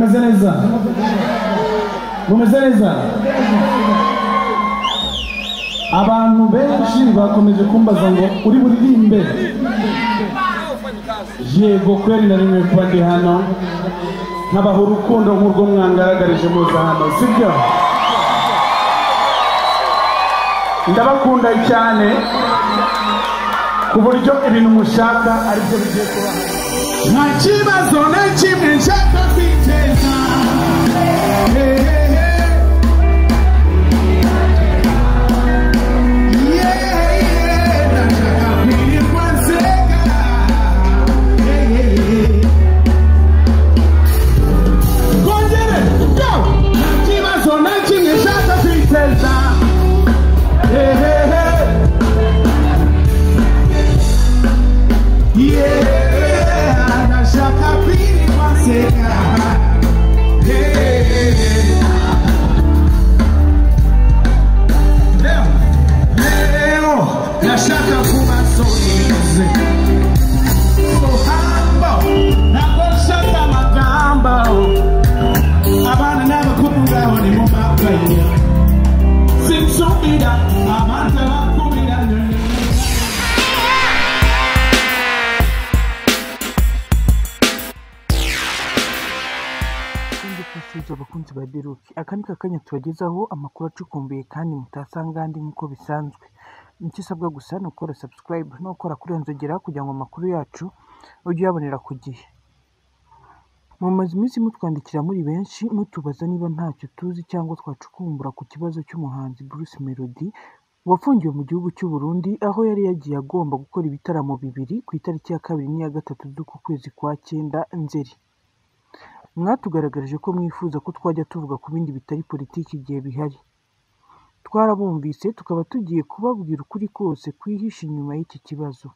mumeze neza mumeze neza abantu benshi bakomeje kumbaza ngo uri buririmbe yego kweri na rimwe kuba ndi hano nkabaha urukundo nk'urwo mwangaragarije muza hano sibyo ndabakunda cyane ku buryo ibintu mushaka aribyo bigiye kuba nta kibazo na kimwe nshaka kwiteza Hey, hey, hey. Yeah, yeah, ndashaka kwirirwa nseka. Hey, hey, hey. Kongere, go! Nta kibazo na kimwe nshaka kwiteza. Hey, hey, hey. Yeah, ndashaka kwirirwa nseka. Hey, hey, hey. Leo, ndashaka kuba solize. Sohamba, ntabwo nshaka amagamba. Abana n'abakuburaho ni mu makaye. Sinsubira, abanza bakubira nyoni. ikindi twifuje abakunzi ba Deruki aka ni kakanya tubagezaho amakuru acukumbuye kandi mutasanga ahandi nk'uko bisanzwe icyo usabwa gusa ni ukora subscribe no gukora kuri iyo nzogera kugira ngo amakuru yacu ujye uyabonera ku gihe mumaze iminsi mutwandikira muri benshi mutubaza niba ntacyo tuzi cyangwa twacukumbura ku kibazo cy'umuhanzi Bruce Melody wafungiwe mu gihugu cy'u Burundi aho yari yagiye agomba gukora ibitaramo bibiri ku itariki ya kabiri n'iya gatatu z'uku kwezi kwa cyenda Nzeri mwatugaragarije ko mwifuza ko twajya tuvuga ku bindi bitari politiki igihe bihari twarabumvise tukaba tugiye kubabwira ukuri kose kwihishe inyuma y'iki kibazo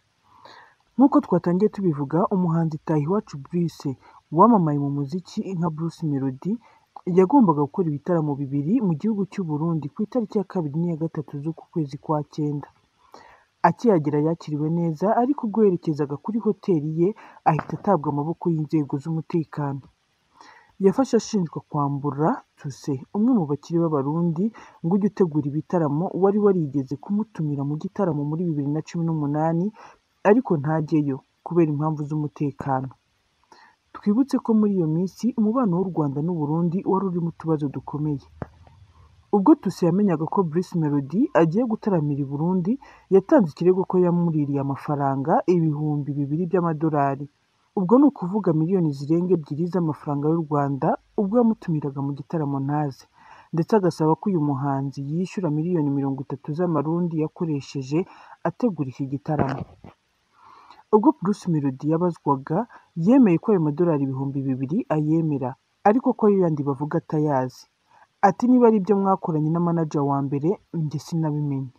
nk'uko twatangiye tubivuga umuhanzi Tahiwacu Brice wamamaye mu muziki nka Bruce Melody yagombaga gukora ibitaramo bibiri mu gihugu cy'u Burundi ku itariki ya kabiri n'iya gatatu z'uku kwezi kwa cyenda akihagera yakiriwe neza ariko ubwo yerekezaga kuri hoteli ye ahita atabwa amaboko y'inzego z'umutekano yafashe ashinjwa kwambura tuse umwe mu bakiri b'abarundi ngo ujye utegura ibitaramo wari warigeze kumutumira mu gitaramo muri bibiri na cumi n'umunani ariko ntajyeyo kubera impamvu z'umutekano twibutse ko muri iyo minsi umubano w'u Rwanda n'u Burundi wari urimo utubazo dukomeye ubwo Tuse yamenyaga ko Bruce Melody agiye gutaramira i Burundi yatanze ikirego ko yamuririye amafaranga ibihumbi bibiri by'amadolari ubwo ni ukuvuga miliyoni zirenga ebyiri z'amafaranga y'u Rwanda ubwo yamutumiraga mu gitaramo ntaze ndetse agasaba ko uyu muhanzi yishyura miliyoni mirongo itatu z'amarundi yakoresheje ategura iki gitaramo ubwo Bruce Melody yabazwaga yemeye ko ayo madolari ibihumbi bibiri ayemera ariko ko ayo yandi bavuga atayazi ati niba ari ibyo mwakoranye na manager wa mbere njye sinabimenye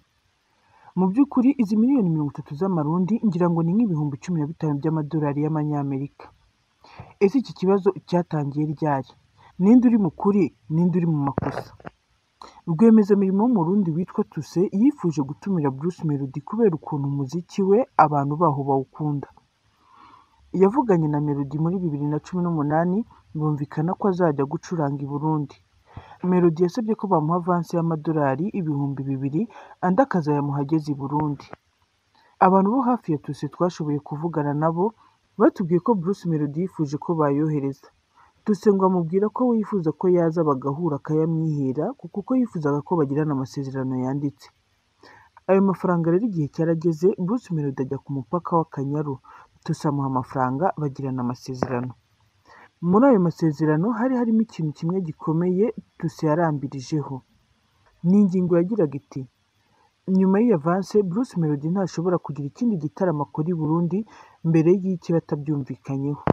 mu by'ukuri izi miliyoni mirongo itatu z'amarundi ngira ngo ni nk'ibihumbi cumi na bitanu by'amadolari y'amanyamerika ese iki kibazo cyatangiye ryari ninde uri mu kuri ninde uri mu makosa rwiyemezamirimo w'umurundi witwa tuse yifuje gutumira Bruce Melody kubera ukuntu umuziki we abantu baho bawukunda yavuganye na Melody muri bibiri na cumi n'umunani bumvikana ko azajya gucuranga i Burundi Melody yasabye ko bamuha avansi y'amadolari ibihumbi bibiri andi akazayamuha ageze i Burundi abantu bo hafi ya Tuse twashoboye kuvugana nabo batubwiye ko Bruce Melody yifuje ko bayohereza Tuse ngo amubwira ko we yifuza ko yaza bagahura akayamwihera kuko uko yifuzaga ko bagirana amasezerano yanditse ayo mafaranga rero igihe cyarageze Bruce Melody ajya ku mupaka w'Akanyaru Tuse amuha amafaranga bagirana amasezerano muri ayo masezerano hari harimo ikintu kimwe gikomeye Tuse yarambirijeho ni ingingo yagiraga iti nyuma y'iyo avance Bruce Melody ntashobora kugira ikindi gitaramo akora i Burundi mbere y'iki batabyumvikanyeho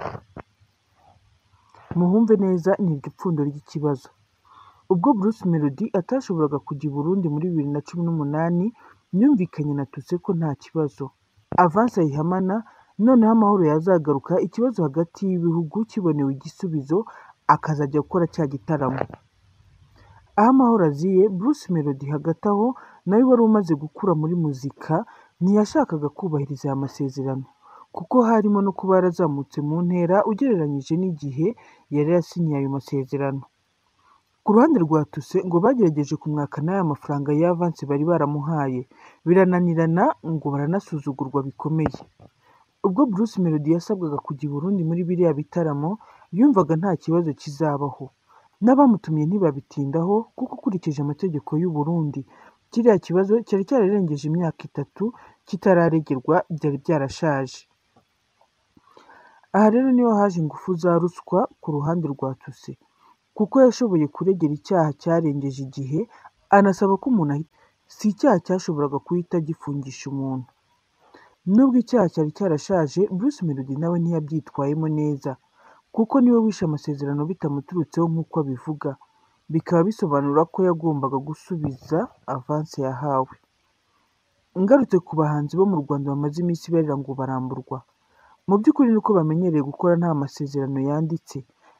muhumve neza ni iryo pfundo ry'ikibazo ubwo Bruce Melody atashoboraga kujya i Burundi muri bibiri na cumi n'umunani yumvikanye na Tuse ko nta kibazo avance ayihamana noneho amahoro yazagaruka ikibazo hagati y'ibihugu kibonewe igisubizo akazajya gukora cya gitaramo aho amahoro aziye Bruce Melody hagati aho nawe wari umaze gukura muri muzika ntiyashakaga kubahiriza aya masezerano kuko harimo no kuba yarazamutse mu ntera ugereranyije n'igihe yari yasinyiye ayo masezerano ku ruhande rwa Tuse ngo bagerageje kumwaka n'aya mafaranga y'avansi bari baramuhaye birananirana ngo baranasuzugurwa bikomeye ubwo Bruce Melody yasabwaga kujya i Burundi muri biriya bitaramo yumvaga nta kibazo kizabaho n'abamutumye ntibabitindaho kuko ukurikije amategeko y'u Burundi kiriya kibazo cyari cyararengeje imyaka itatu kitararegerwa byari byarashaje aha rero niho haje ingufu za ruswa ku ruhande rwa Tuse kuko yashoboye kuregera icyaha cyarengeje igihe anasaba ko umuntu ahita si icyaha cyashoboraga guhita gifungisha umuntu nubwo icyaha cyari cyarashaje Bruce Melody nawe ntiyabyitwayemo neza kuko niwe wishe amasezerano bitamuturutseho nk'uko abivuga bikaba bisobanura ko yagombaga gusubiza avansi yahawe ngarutse ku bahanzi bo mu Rwanda bamaze iminsi barira ngo baramburwa mu by'ukuri ni uko bamenyereye gukora nta masezerano yanditse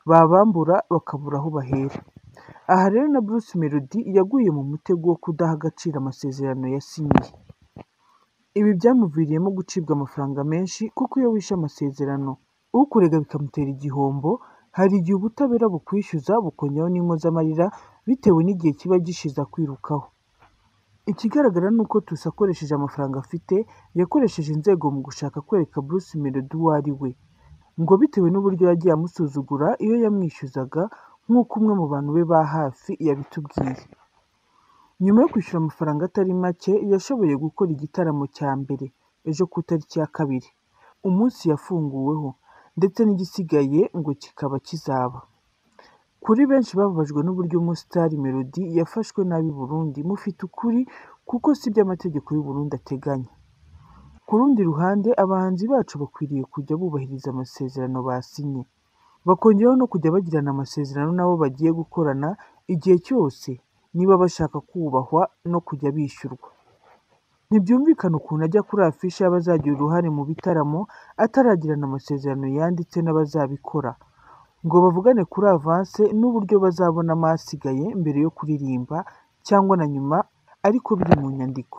babambura bakabura aho bahera aha rero na Bruce Melody yaguye mu mutego wo kudaha agaciro amasezerano yasinyiye ibi byamuviriyemo gucibwa amafaranga menshi kuko iyo wishe amasezerano ukurega bikamutera igihombo hari igihe ubutabera bukwishyuza bukongeraho n'impozamarira bitewe n'igihe kiba gishize akwirukaho ikigaragara ni uko Tusi akoresheje amafaranga afite yakoresheje inzego mu gushaka kwereka Bruce Melody uwo ari we ngo bitewe n'uburyo yagiye amusuzugura iyo yamwishyuzaga nk'uko umwe mu bantu be ba hafi yabitubwiye nyuma yo kwishyura amafaranga atari make yashoboye gukora igitaramo cya mbere ejo ku itariki ya kabiri umunsi yafunguweho ndetse n'igisigaye ngo kikaba kizaba kuri benshi bababajwe n'uburyo umusitari melody yafashwe nabi i burundi mufite ukuri kuko si byo amategeko y'u Burundi ateganya ku rundi ruhande abahanzi bacu bakwiriye kujya bubahiriza amasezerano basinye bakongeraho no kujya bagirana amasezerano n'abo bagiye gukorana igihe cyose niba bashaka kubahwa no kujya bishyurwa ntibyumvikana ukuntu ajya kuri afishe y'abazagira uruhare mu bitaramo ataragirana amasezerano yanditse n'abazabikora ngo bavugane kuri avanse n'uburyo bazabonamo asigaye mbere yo kuririmba cyangwa na nyuma ariko biri mu nyandiko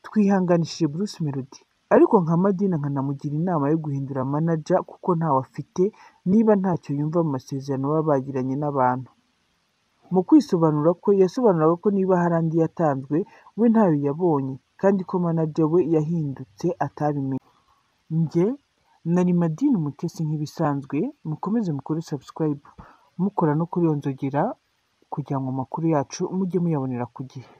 twihanganishije Bruce Melody ariko nka Madina nkanamugira inama yo guhindura manager kuko ntawe afite niba ntacyo yumva mu masezerano baba bagiranye n'abantu mu kwisobanura ko yasobanuraga ko niba hari andi yatanzwe we ntayo yabonye kandi ko manager we yahindutse atabimenye njye nari Madina umutesi nk'ibisanzwe mukomeze mukore subscribe mukora no kuri iyo nzogera kugira ngo amakuru yacu mujye muyabonera ku gihe